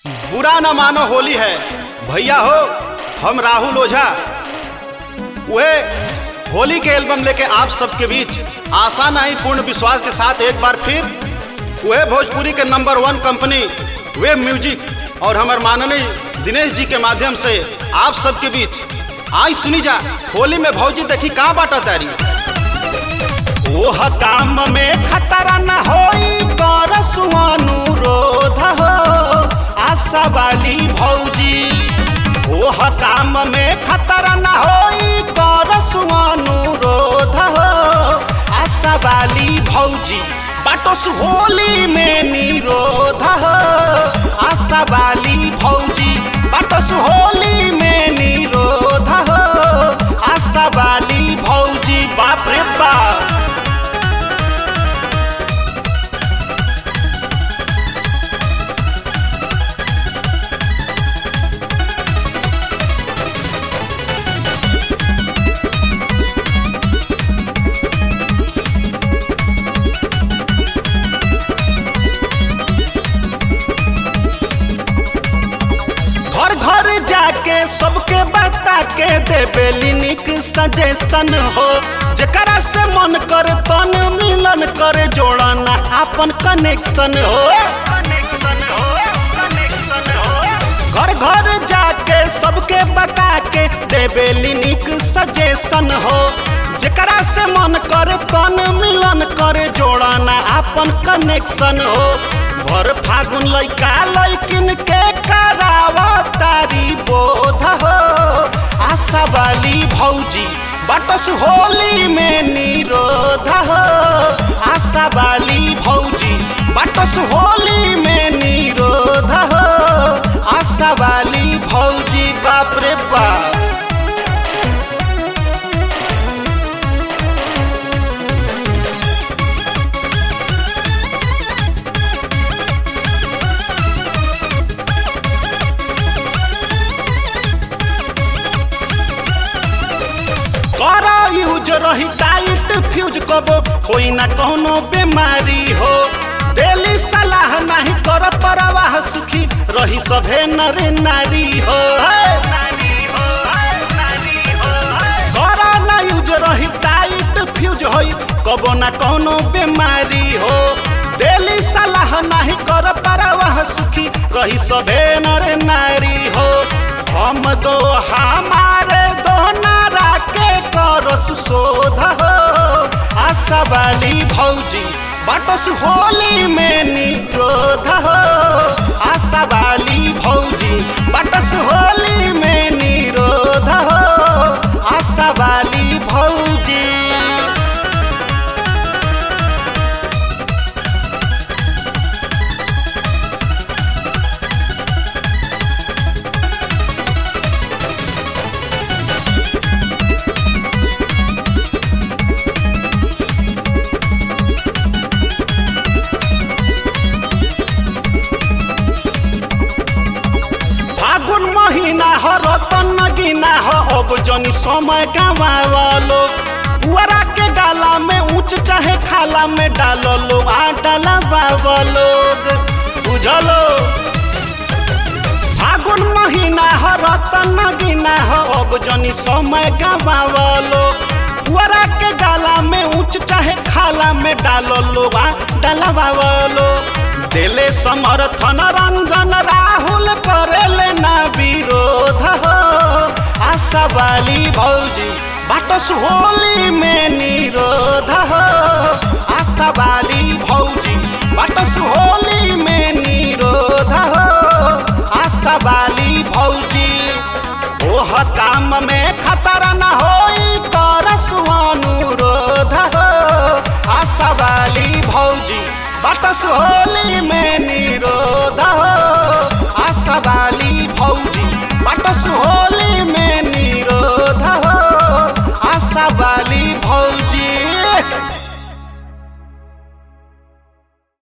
बुरा न मानो होली है भैया हो हम राहुल ओझा वह होली के एल्बम लेके आप सबके बीच आशा नहीं पूर्ण विश्वास के साथ एक बार फिर वह भोजपुरी के number one company web music और हमारे माननीय दिनेश जी के माध्यम से आप सबके बीच आई सुनी जा होली में भौजी देखी कहाँ बाटा तारी ओह काम में खतरा न होई कर अनुरोध हो आशा वाली भौजी ओह काम में खतरा न होई कर अनुरोध हो आशा वाली भौजी बाटोस होली में निरोध हो आशा वाली भौजी बाटोस होली में निरोध हो आशा वाली भौजी बाप रे बाप घर घर जाके सबके बता के देवेली निक सजेशन हो जकरा से मन करे तन मिलन करे जोड़ना अपन कनेक्शन हो घर घर जाके सबके बता के देवेली निक सजेशन हो जकरा से मन करे तन मिलन करे जोड़ना अपन कनेक्शन हो भर फागुन लैका लैकिन के करावा तारी बोध हो आशा वाली भौजी बटस होली में निरोध हो आशा वाली भौजी बटस होली में निरोध हो आशा वाली भौजी बाप रे बाप करा यूज रही टाइट फ्यूज कबो कोई ना कोनो बीमारी हो डेली सलाह नहीं कर परवाह सुखी रही सभे नर नारी हो करा ना यूज रही टाइट फ्यूज होई कबो ना कोनो बीमारी हो डेली सलाह नहीं कर परवाह सुखी रही सभे नर नारी हो हम दो हमारे दो नारा के करस शोध हो आशा वाली भौजी बटस होली में निरोध हो आशा वाली भौजी बटस होली में निरोध हो आशा वाली भौजी फागुन महीना हो रतन नगीना हो अब जनी समय गवावलो पुअरा के गाला में ऊंच चाहे खाला में डालो लो आ डाला बावलो बुझलो फागुन महीना हो रतन नगीना हो अब जनी समय गवावलो पुअरा के गाला में ऊंच चाहे खाला में डालो लो आ डाला बावलो दिले समर्थन रंजन राहुल करेले ना विरोध हो आशा वाली भौजी बाटस होली में निरोध हो आशा वाली भौजी बाटस होली में निरोध हो आशा वाली भौजी ओह काम में खतरा न होई करस अनुरोध हो आशा वाली भौजी बटस होली में निरोध हो आशा वाली भौजी बटस होली में निरोध हो आशा वाली